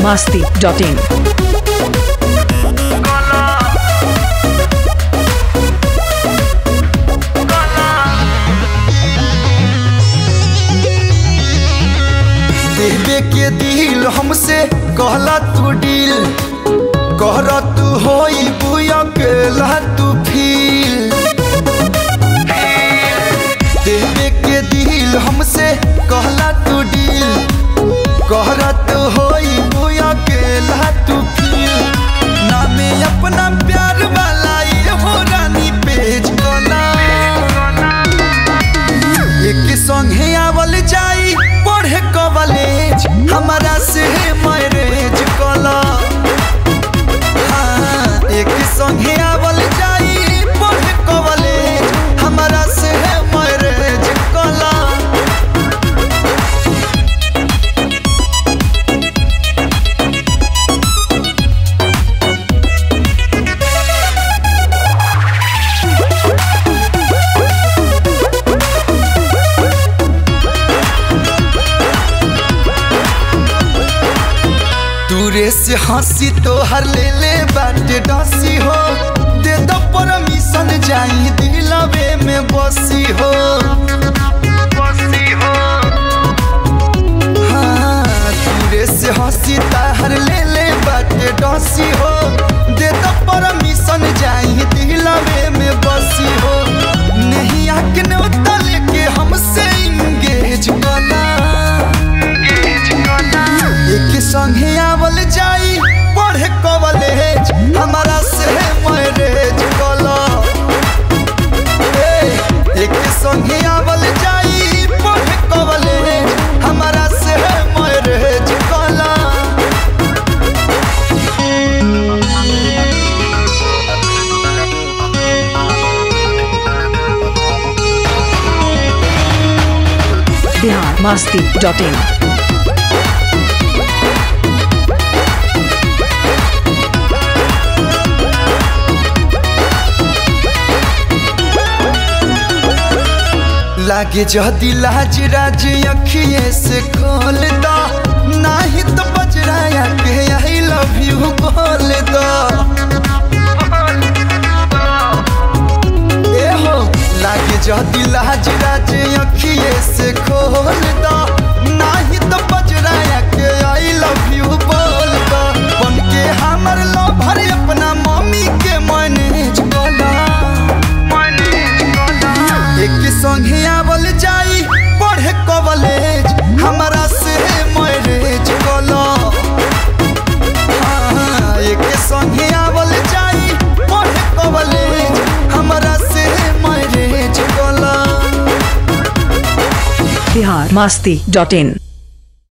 masti.in. देवे के दिल हमसे कहला तू डील कहरा तू होई बुया केला तू फील देवे के दिल हमसे कहला तू डील कहरा तू होई बुया केला तू फील नामे अपना प्यार वाला ये हो रानी पेज कोला एक संगे आवल जाई पढ़े कॉलेज हमारा से मैरिज कला हाँ, एक संगे आवल जाई पढ़े कॉलेज हमारा से मैरिज कला दूरे से हंसी तो हर ले ले बाटे डसी हो दे दो परमिशन जाई दिलवे में बसी हो हाँ, दूरे से हंसी ताहर ले ले बाटे डसी हो दे दो परमिशन जाई दिलवे में बसी हो नहीं आके उतर लेके हमसे इंगेज कला एक संगे आवल जाई पढ़े कॉलेज हमारा से मैरिज कला एक संगे आवल जाई पढ़े कॉलेज हमारा से मैरिज कला Bihar masti.in. लागे जदी लाज राज अखिए से खोल दो नाही तो बजराया के आई लव यू बोल दो ए हो लागे जदी लाज राज अखिए से खोल दो नाही तो बजराया के आई लव यू बोल दो बन के हमर लवर अपना मम्मी के मैनेज कला एक संगे आवल जाई पढ़े कॉलेज हमारा से मैरिज कलो हाँ, एक संगे आवल जाई पढ़े कॉलेज हमारा से मैरिज कलो Bihar masti.in.